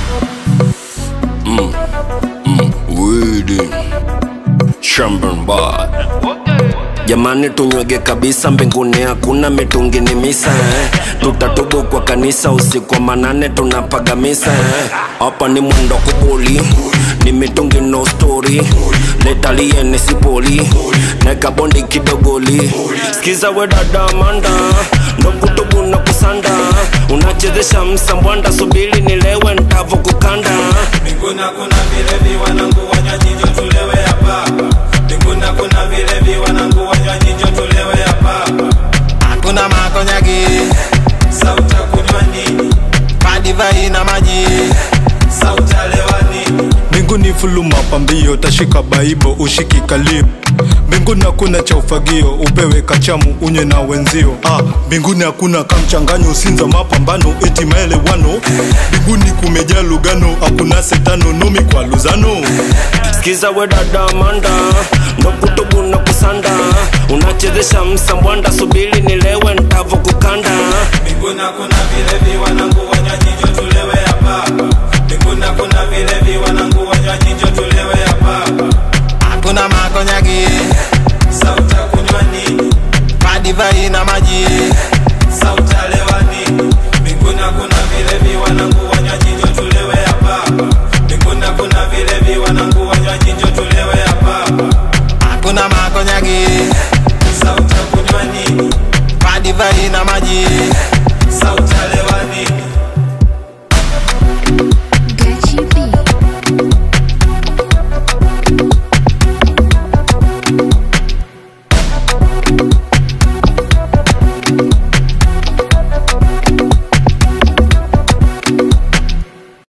Widi Shambhan Bar Jamani tunywege kabisa mbinguni hakuna mitungi ni misa eh. Tutatubu kwa kanisa usiku wa manane tunapaga misa eh. Hapa ni mwendo kubuli ni mitungi no story letalie ni sipoli neka bondi kidogoli skiza we dada Amanda ndo kutubu na kusanda unachezesha msambwanda subiri nilewe ntavo kukanda Mbinguni kuna vilevi wanangu wanywaji njo tulewe hapa. Mbinguni kuna vilevi wanangu wanywaji njo tulewe hapa. Hakuna makonyagi, sauta kunywa nini? Madivai na maji, sauta lewa nini? mbinguni fulu mapambio tashika baibo ushiki kalio mbinguni hakuna cha ufagio upewe kachamu unye na wenzio ah, mbinguni hakuna kamchanganyo usinza mapambano eti maelewano mbinguni kumejaa lugano hakuna setano nomi kwa luzano skiza we dada Amanda ndo kutubu na kusanda unachezesha msambwanda subiri nilewe ntavo kukanda Mbinguni kuna vilevi wanangu wanywaji njo tulewe hapa. Mbinguni kuna vilevi wanangu wanywaji njo tulewe hapa. Hakuna makonyagi, sauta kunywa nini? Madivai na maji, sauta lewa nini? Mbinguni kuna vilevi wanangu wanywaji njo tulewe hapa. Mbinguni kuna vilevi wanangu wanywaji njo tulewe hapa. Hakuna makonyagi, sauta kunywa nini? Madivai na maji, sauta lewa nini? Gachi B.